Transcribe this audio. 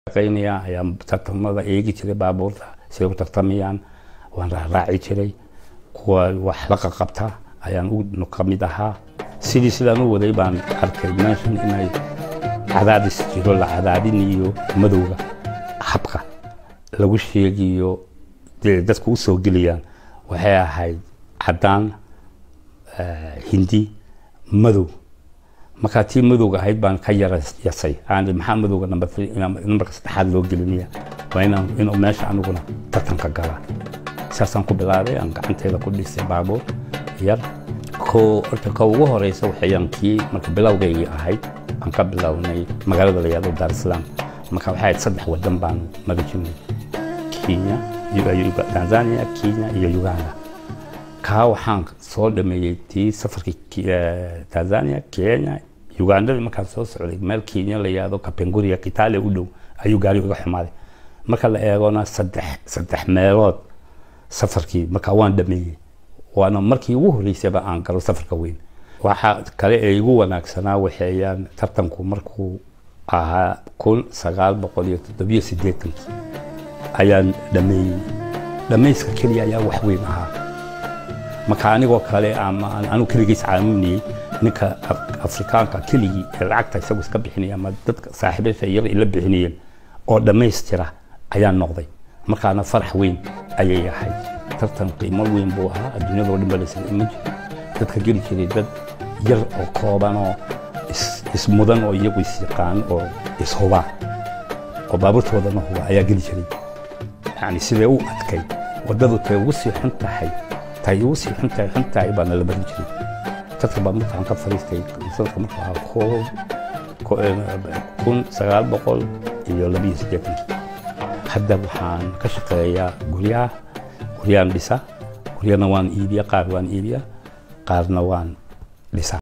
shaqaynaya ayaan tartamada eegi jiray baabuurta siday u tartamayaan waan raaraaci jiray kuwa wax la qaqabta ayaan u ka mid ahaa sidii sidaan u waday baan arkay meeshan inay cadaadis jiro la cadaadinayo madowga habka lagu sheegayo dee dadku u soo gelayaan waxay ahayd caddaan hindi madow markaa tii madowga ahayd baan ka yara yasay aan maxaa madowga nambarka saddexaad loo gelinaya waa inaan inuu meesha aniguna tartanka galaa saasaan ku bilaabay aan gacanteeda ku dhisay baabuur yar ko horta ka ugu horeysa waxayaan kii marka bilowgaygii ahayd aan ka bilownay magaalada la yihahdo dar islam marka waxay ahayd saddex wadan baan mari jirnay kenya tanzania kenya iyo uganda kaa waxaan soo dhameeyey tii safarkii tanzania kenya ugandadii markaan soo socday meel kenya la yihahdo kapenguriya kitale u dhow ayuu gaari uga xumaaday marka la eegona saddex saddex meelood safarkii markaa waan dhameeyey waana markii ugu horreysayba aan galo safarka weyn waxa kale ee igu wanaagsanaa waxeeyaan tartanku markuu ahaa kun sagaal boqol iyo toddobiyo siddeetankii ayaan dhameeyey dhamayska keliya ayaa wax weyn ahaa marka anigoo kale ama anu keligiis caaminayey ninka afrikaanka keligii ee lacagta isagu iska bixinaya ama dadka saaxiibasha iyaga ila bixinayeen oo dhammaystira ayaa noqday markaana farax weyn ayay ahayd tartan qiimo weyn buu ahaa adduunyadoo dhan ba laysan iman jiro dadka geli jiray dad yar oo kooban oo ismudan oo iyagu isyaqaan oo ishubaa oo baabuurtoodana huba ayaa geli jiray yani siday u adkay waddadu tay ugu sii xun tahay tay ugu sii xun tahay xun tahay baa nala barin jiray dadka baa markaan ka fariistay sanadka markuu ahaa koob kun sagaal boqol iyo labiyo siddeetankii hadda waxaan ka shaqeeyaa guryaha guryaan dhisa guryana waan iibiya qaar waan iibiya qaarna waan dhisa